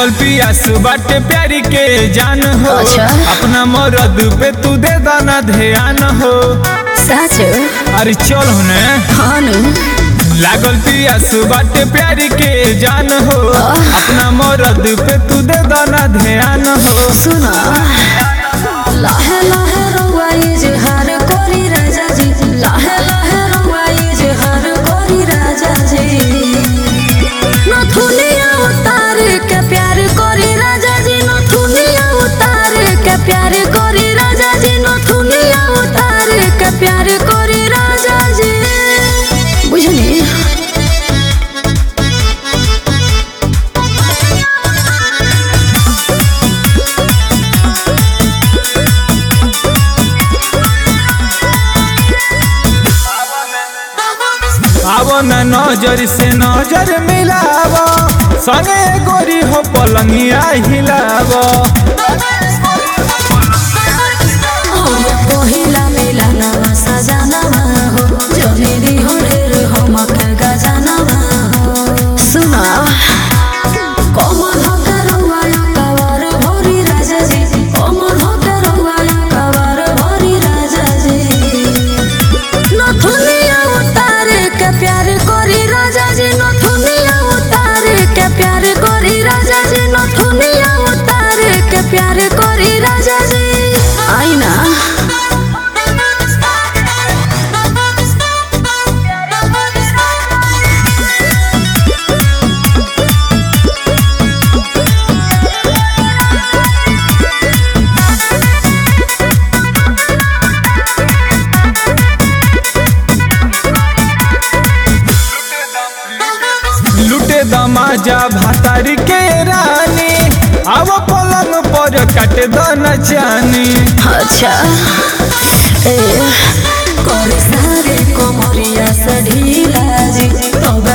लागल पियास बाटे प्यारी के जान हो अच्छा। अपना मरद पे तू दे दाना ध्यान हो सच अरे चल होने हाँ नु लागल पियास बाटे प्यारी के जान हो अपना मरद पे तू दे दाना ध्यान हो सुना लाहे लाहे रउआ इजहार करी राजा जी लाहे लाहे रउआ इजहार करी राजा जी नथुनिया उतार के प्यार करी राजा जी नथुनिया उतार के प्यार करी राजा जी नथुनिया उतार के प्यार करी राजा जी बुझनी आवो न नजर से नजर मिलावो संगे गोरी हो पलंगिया हिलावो पहिला मिलनवा सजनवा हो जमेरी हो ढेर हमक गजनवा हो सुना कमर हकरवा कवर भरी राजा जी कमर हकरवा कवर भरी राजा जी नथुनिया उतार के प्यार करी राजा जी नथुनिया उतार के प्यार करी राजा जी नथुनिया उतार के प्यार करी राजा जी आईना लुटे दमाजा भातारी के रानी आवो पलंग पर कट दन चानी अच्छा ए करे सारे कोमरिया से ढीला जी तब